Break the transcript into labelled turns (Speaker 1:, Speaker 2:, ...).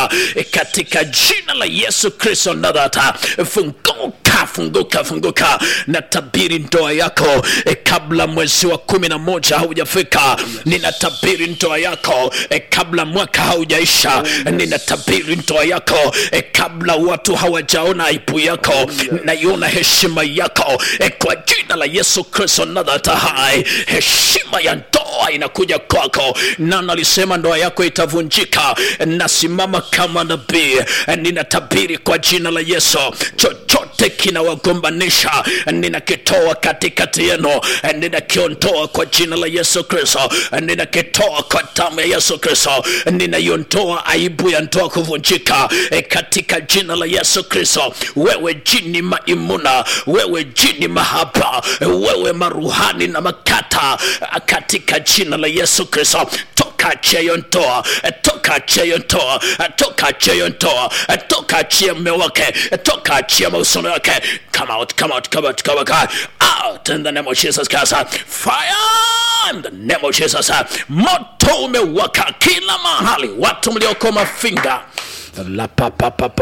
Speaker 1: funguka eh, katika jina la Yesu Kristo nadhata funguka funguka funguka natabiri ndoa yako eh, kabla mwezi wa kumi na moja haujafika ninatabiri ndoa yako eh, kabla mwaka haujaisha ninatabiri ndoa yako eh, kabla watu hawajaona aibu yako naiona heshima yako eh, kwa jina la Yesu Kristo nadhata hai heshima ya ndoa inakuja kwako na nalisema ndoa yako itavunjika nasimama kama nabii ninatabiri kwa jina la Yesu chochote kinawagombanisha ninakitoa katikati yenu ninakiondoa kwa jina la Yesu Kristo ninakitoa kwa damu ya Yesu Kristo ninaiondoa aibu ya ndoa kuvunjika e, katika jina la Yesu Kristo wewe jini maimuna wewe jini mahaba wewe maruhani na makata katika jina la Yesu Kristo toka achia hiyo ndoa toka achia hiyo ndoa toka achia hiyo ndoa toka achia mume wake toka achia mahusiano yake come out come out come out come out out in the name of Jesus Christ fire in the name of Jesus moto umewaka kila mahali watu mlioko mafinga la pa pa pa pa